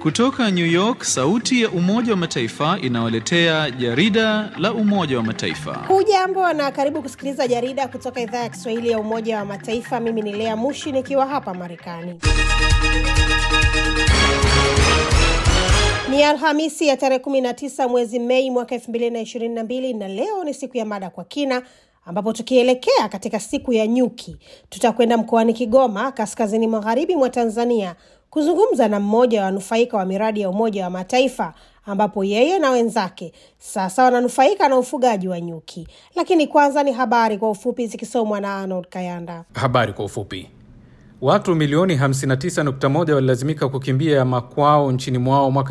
Kutoka New York, sauti ya Umoja wa Mataifa inawaletea jarida la Umoja wa Mataifa. Hujambo na karibu kusikiliza jarida kutoka idhaa ya Kiswahili ya Umoja wa Mataifa. Mimi ni Lea Mushi nikiwa hapa Marekani. Ni Alhamisi ya tarehe 19 mwezi Mei mwaka 2022 na leo ni siku ya mada kwa kina ambapo tukielekea katika siku ya nyuki tutakwenda mkoani Kigoma, kaskazini magharibi mwa Tanzania, kuzungumza na mmoja wa wanufaika wa miradi ya Umoja wa Mataifa ambapo yeye na wenzake sasa wananufaika na ufugaji wa nyuki. Lakini kwanza ni habari kwa ufupi zikisomwa na Arnold Kayanda. Habari kwa ufupi. Watu milioni 59.1 walilazimika kukimbia makwao nchini mwao mwaka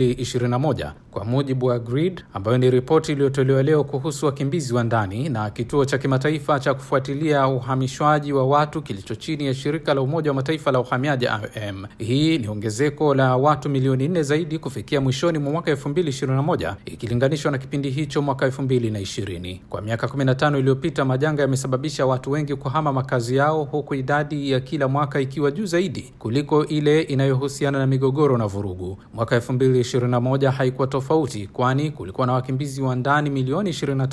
2021 kwa mujibu wa GRID, ambayo ni ripoti iliyotolewa leo kuhusu wakimbizi wa ndani na kituo cha kimataifa cha kufuatilia uhamishwaji wa watu kilicho chini ya shirika la Umoja wa Mataifa la uhamiaji IOM. Hii ni ongezeko la watu milioni 4 zaidi kufikia mwishoni mwa mwaka 2021 ikilinganishwa na kipindi hicho mwaka 2020. Kwa miaka 15 iliyopita, majanga yamesababisha watu wengi kuhama makazi yao huku idadi ya kila mwaka ikiwa juu zaidi kuliko ile inayohusiana na migogoro na vurugu. Mwaka 2021 haikuwa tofauti, kwani kulikuwa na wakimbizi wa ndani milioni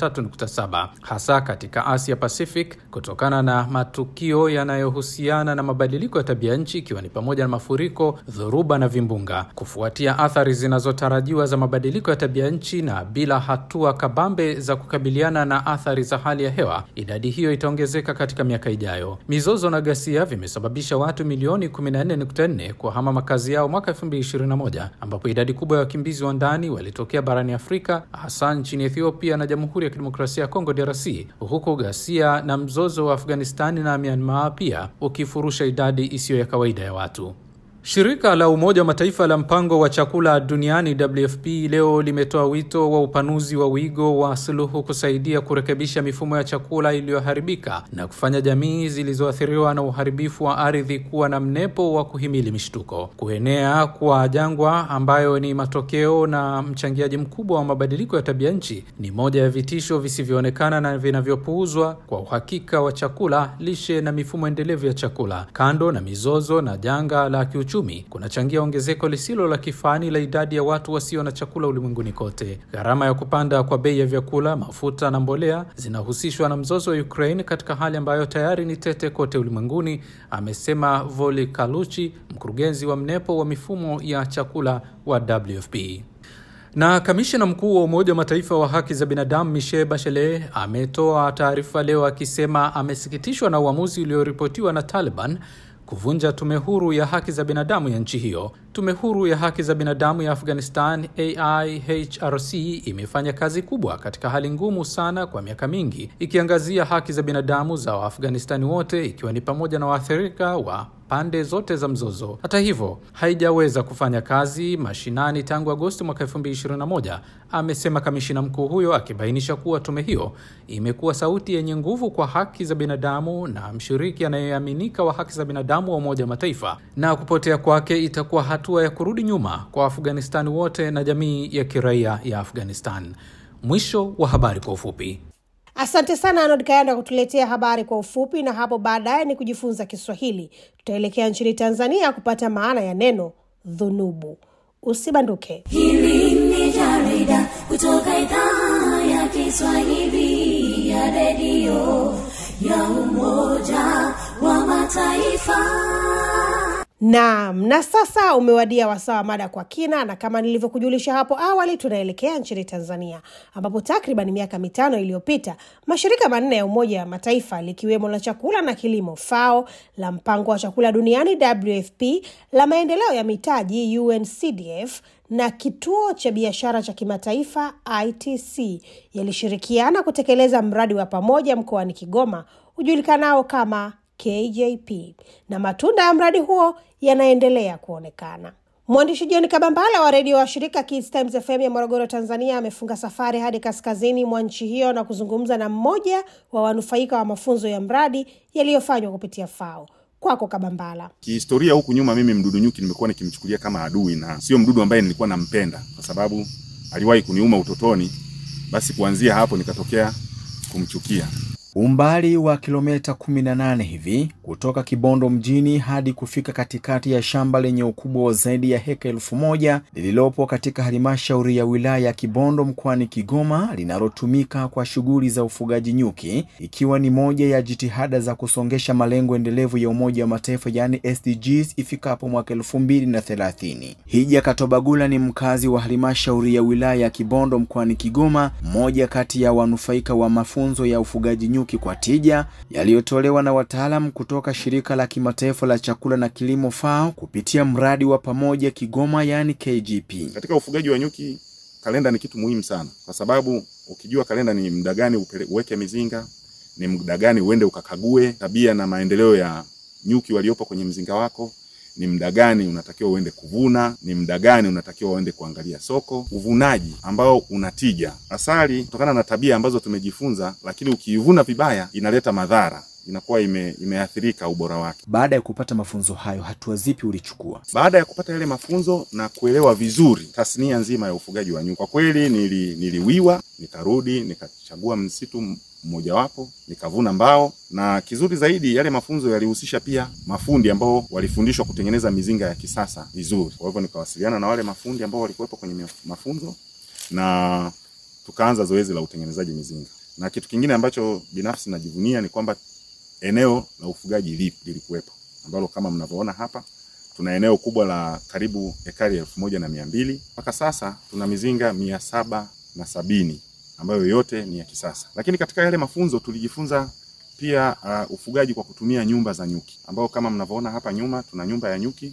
23.7 hasa katika Asia Pacific, kutokana na matukio yanayohusiana na mabadiliko ya tabia nchi, ikiwa ni pamoja na mafuriko, dhoruba na vimbunga. Kufuatia athari zinazotarajiwa za mabadiliko ya tabia nchi na bila hatua kabambe za kukabiliana na athari za hali ya hewa, idadi hiyo itaongezeka katika miaka ijayo. Mizozo na ghasia vimesababisha watu milioni 14.4 kuhama makazi yao mwaka 2021 ambapo idadi kubwa ya wakimbizi wa ndani walitokea barani Afrika hasa nchini Ethiopia na Jamhuri ya Kidemokrasia ya Kongo DRC, huku ghasia na mzozo wa Afghanistani na Myanmar pia ukifurusha idadi isiyo ya kawaida ya watu. Shirika la Umoja wa Mataifa la mpango wa chakula duniani WFP leo limetoa wito wa upanuzi wa wigo wa suluhu kusaidia kurekebisha mifumo ya chakula iliyoharibika na kufanya jamii zilizoathiriwa na uharibifu wa ardhi kuwa na mnepo wa kuhimili mishtuko. Kuenea kwa jangwa ambayo ni matokeo na mchangiaji mkubwa wa mabadiliko ya tabia nchi ni moja ya vitisho visivyoonekana na vinavyopuuzwa kwa uhakika wa chakula, lishe na mifumo endelevu ya chakula. Kando na mizozo na janga la kiuchumi kunachangia ongezeko lisilo la kifani la idadi ya watu wasio na chakula ulimwenguni kote. Gharama ya kupanda kwa bei ya vyakula, mafuta na mbolea zinahusishwa na mzozo wa Ukraine katika hali ambayo tayari ni tete kote ulimwenguni, amesema Voli Kaluchi, mkurugenzi wa mnepo wa mifumo ya chakula wa WFP. Na kamishna mkuu wa Umoja wa Mataifa wa haki za binadamu Michelle Bachelet ametoa taarifa leo akisema amesikitishwa na uamuzi ulioripotiwa na Taliban kuvunja tume huru ya haki za binadamu ya nchi hiyo. Tume huru ya haki za binadamu ya Afghanistan, AIHRC, imefanya kazi kubwa katika hali ngumu sana kwa miaka mingi, ikiangazia haki za binadamu za Waafghanistani wote, ikiwa ni pamoja na waathirika wa pande zote za mzozo. Hata hivyo, haijaweza kufanya kazi mashinani tangu Agosti mwaka 2021, amesema kamishina mkuu huyo, akibainisha kuwa tume hiyo imekuwa sauti yenye nguvu kwa haki za binadamu na mshiriki anayeaminika wa haki za binadamu wa Umoja wa Mataifa, na kupotea kwake itakuwa hatua ya kurudi nyuma kwa Afghanistani wote na jamii ya kiraia ya Afghanistan. Mwisho wa habari kwa ufupi. Asante sana Arnold Kayanda kutuletea habari kwa ufupi, na hapo baadaye ni kujifunza Kiswahili. Tutaelekea nchini Tanzania kupata maana ya neno dhunubu. Usibanduke. Hili ni jarida kutoka idhaa ya Kiswahili ya redio ya Umoja wa Mataifa. Naam, na sasa umewadia wasaa wa mada kwa kina, na kama nilivyokujulisha hapo awali, tunaelekea nchini Tanzania ambapo takriban miaka mitano iliyopita mashirika manne ya Umoja wa Mataifa likiwemo la chakula na kilimo FAO, la mpango wa chakula duniani WFP, la maendeleo ya mitaji UNCDF na kituo cha biashara cha kimataifa ITC yalishirikiana kutekeleza mradi wa pamoja mkoani Kigoma ujulikanao kama KJP na matunda ya mradi huo yanaendelea kuonekana. Mwandishi John Kabambala wa redio wa shirika Kids Times FM ya Morogoro, Tanzania, amefunga safari hadi kaskazini mwa nchi hiyo na kuzungumza na mmoja wa wanufaika wa mafunzo ya mradi yaliyofanywa kupitia FAO. Kwako Kabambala. Kihistoria huku nyuma, mimi mdudu nyuki nimekuwa nikimchukulia kama adui na sio mdudu ambaye nilikuwa nampenda, kwa sababu aliwahi kuniuma utotoni. Basi kuanzia hapo nikatokea kumchukia. Umbali wa kilomita 18 hivi kutoka Kibondo mjini hadi kufika katikati ya shamba lenye ukubwa wa zaidi ya heka elfu moja lililopo katika halmashauri ya wilaya ya Kibondo mkoani Kigoma linalotumika kwa shughuli za ufugaji nyuki, ikiwa ni moja ya jitihada za kusongesha malengo endelevu ya Umoja wa Mataifa yaani SDGs ifikapo mwaka elfu mbili na thelathini. Hija Katobagula ni mkazi wa halmashauri ya wilaya ya Kibondo mkoani Kigoma, mmoja kati ya wanufaika wa mafunzo ya ufugaji nyuki kwa tija yaliyotolewa na wataalamu kutoka shirika la kimataifa la chakula na kilimo FAO kupitia mradi wa pamoja Kigoma yaani KGP. Katika ufugaji wa nyuki, kalenda ni kitu muhimu sana, kwa sababu ukijua kalenda ni muda gani upele- uweke mizinga, ni muda gani uende ukakague tabia na maendeleo ya nyuki waliopo kwenye mzinga wako, ni muda gani unatakiwa uende kuvuna, ni muda gani unatakiwa uende kuangalia soko, uvunaji ambao unatija. Asali kutokana na tabia ambazo tumejifunza, lakini ukiivuna vibaya inaleta madhara, inakuwa ime, imeathirika ubora wake. Baada ya kupata mafunzo hayo, hatua zipi ulichukua? Baada ya kupata yale mafunzo na kuelewa vizuri tasnia nzima ya ufugaji wa nyuki, kwa kweli nili, niliwiwa nikarudi nikachagua msitu mmojawapo nikavuna mbao, na kizuri zaidi yale mafunzo yalihusisha pia mafundi ambao walifundishwa kutengeneza mizinga ya kisasa vizuri. Kwa hivyo nikawasiliana na wale mafundi ambao walikuwepo kwenye mafunzo na tukaanza zoezi la utengenezaji mizinga. Na kitu kingine ambacho binafsi najivunia ni kwamba eneo la ufugaji lipo lilikuwepo, ambalo kama mnavyoona hapa tuna eneo kubwa la karibu ekari elfu moja na mia mbili mpaka sasa tuna mizinga mia saba na sabini ambayo yote ni ya kisasa. Lakini katika yale mafunzo tulijifunza pia uh, ufugaji kwa kutumia nyumba za nyuki, ambao kama mnavyoona hapa nyuma tuna nyumba ya nyuki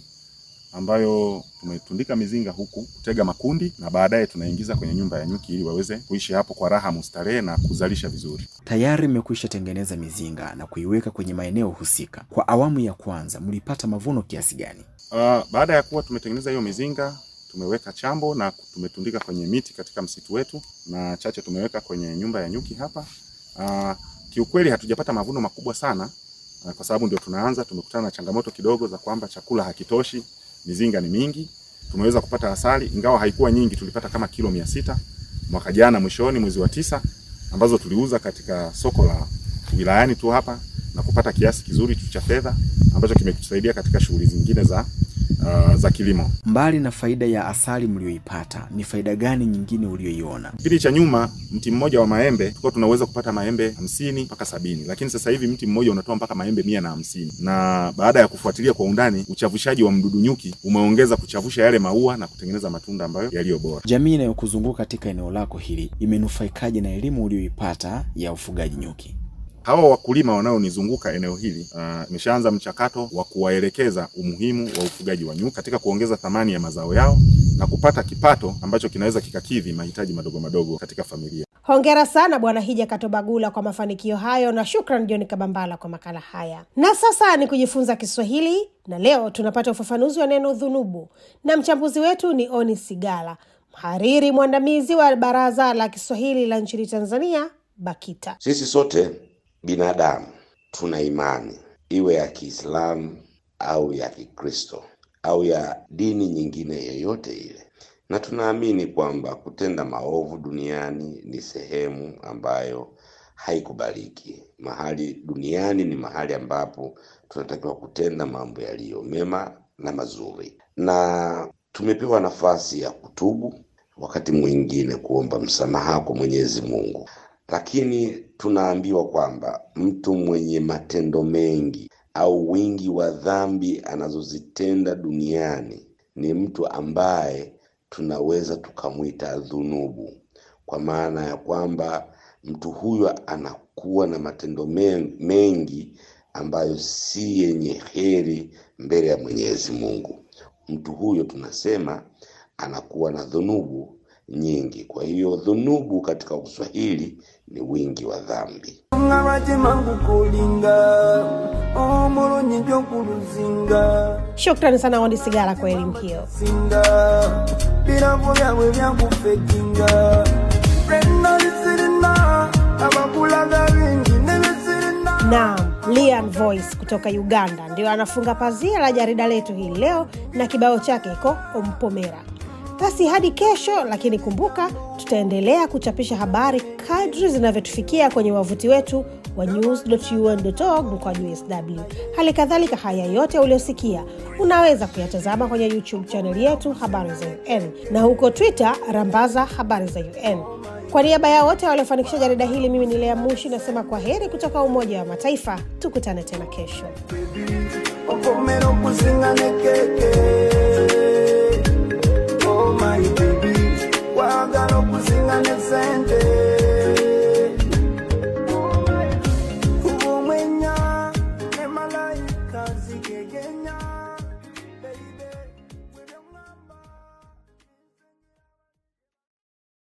ambayo tumetundika mizinga huku kutega makundi na baadaye tunaingiza kwenye nyumba ya nyuki ili waweze kuishi hapo kwa raha mustarehe na kuzalisha vizuri. Tayari mmekwisha tengeneza mizinga na kuiweka kwenye maeneo husika. Kwa awamu ya kwanza mlipata mavuno kiasi gani? Uh, baada ya kuwa tumetengeneza hiyo mizinga tumeweka chambo na tumetundika kwenye miti katika msitu wetu na chache tumeweka kwenye nyumba ya nyuki hapa. Uh, kiukweli hatujapata mavuno makubwa sana uh, kwa sababu ndio tunaanza. Tumekutana na changamoto kidogo za kwamba chakula hakitoshi, mizinga ni mingi. Tumeweza kupata asali ingawa haikuwa nyingi, tulipata kama kilo mia sita mwaka jana mwishoni mwezi wa tisa, ambazo tuliuza katika soko la wilayani tu hapa na kupata kiasi kizuri tu cha fedha ambacho kimetusaidia katika shughuli zingine za uh, za kilimo. Mbali na faida ya asali mlioipata, ni faida gani nyingine ulioiona? Kipindi cha nyuma mti mmoja wa maembe tulikuwa tunaweza kupata maembe hamsini mpaka sabini, lakini sasa hivi mti mmoja unatoa mpaka maembe mia na hamsini. Na baada ya kufuatilia kwa undani, uchavushaji wa mdudu nyuki umeongeza kuchavusha yale maua na kutengeneza matunda ambayo yaliyo bora. Jamii inayokuzunguka katika eneo lako hili imenufaikaje na elimu ulioipata ya ufugaji nyuki? Hawa wakulima wanaonizunguka eneo hili imeshaanza uh, mchakato wa kuwaelekeza umuhimu wa ufugaji wa nyuki katika kuongeza thamani ya mazao yao na kupata kipato ambacho kinaweza kikakidhi mahitaji madogo madogo katika familia. Hongera sana Bwana Hija Katobagula kwa mafanikio hayo, na shukran John Kabambala kwa makala haya. Na sasa ni kujifunza Kiswahili, na leo tunapata ufafanuzi wa neno dhunubu, na mchambuzi wetu ni Oni Sigala, mhariri mwandamizi wa Baraza la Kiswahili la nchini Tanzania, BAKITA. Sisi sote binadamu tuna imani iwe ya Kiislamu au ya Kikristo au ya dini nyingine yoyote ile, na tunaamini kwamba kutenda maovu duniani ni sehemu ambayo haikubaliki. Mahali duniani ni mahali ambapo tunatakiwa kutenda mambo yaliyo mema na mazuri, na tumepewa nafasi ya kutubu, wakati mwingine kuomba msamaha kwa Mwenyezi Mungu lakini tunaambiwa kwamba mtu mwenye matendo mengi au wingi wa dhambi anazozitenda duniani ni mtu ambaye tunaweza tukamwita dhunubu, kwa maana ya kwamba mtu huyo anakuwa na matendo mengi ambayo si yenye heri mbele ya Mwenyezi Mungu. Mtu huyo tunasema anakuwa na dhunubu nyingi. Kwa hiyo dhunubu katika Kiswahili ni wingi wa dhambi. Shukrani sana Wandi Sigara kwa elimu hiyo. Naam, Lian Voice kutoka Uganda ndio anafunga pazia la jarida letu hii leo na kibao chake iko Ompomera. Basi hadi kesho, lakini kumbuka tutaendelea kuchapisha habari kadri zinavyotufikia kwenye wavuti wetu wa news.un.org mkwaju sw. Hali kadhalika, haya yote uliosikia unaweza kuyatazama kwenye YouTube chaneli yetu Habari za UN na huko Twitter rambaza Habari za UN. Kwa niaba ya wote waliofanikisha jarida hili, mimi ni Lea Mushi nasema kwa heri kutoka Umoja wa Mataifa. Tukutane tena kesho. okomera okusinga nekeke